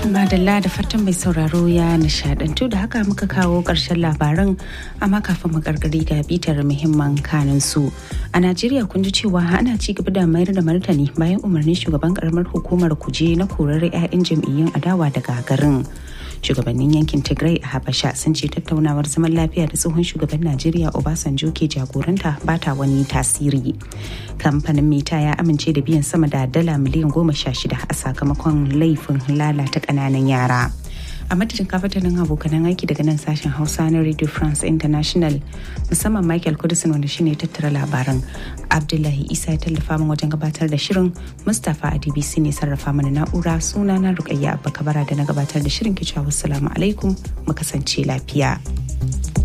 madalla da fatan mai sauraro ya nishadantu da haka muka kawo ƙarshen labaran amma kafin mu karkari ga bitar muhimman kanin su a najeriya kun ji cewa ana ci gaba da mayar da martani bayan umarnin shugaban karamar hukumar kuje na korar 'ya'yan jam'iyyun adawa daga garin shugabannin yankin tigray a habasha sun ce tattaunawar zaman lafiya da tsohon shugaban najeriya obasanjo ke jagoranta ba ta wani tasiri kamfanin mita ya amince da biyan sama da dala miliyan goma sha shida a sakamakon laifin lalata ƙananan yara a madadin kafatanin abokanan aiki daga nan sashen hausa na radio france international musamman michael kudisin wanda shine tattara labaran abdullahi isa ya tallafa min wajen gabatar da shirin mustapha a dbc ne sarrafa mana na'ura suna na rukayya abba kabara da na gabatar da shirin kicewa wassalamu alaikum mu kasance lafiya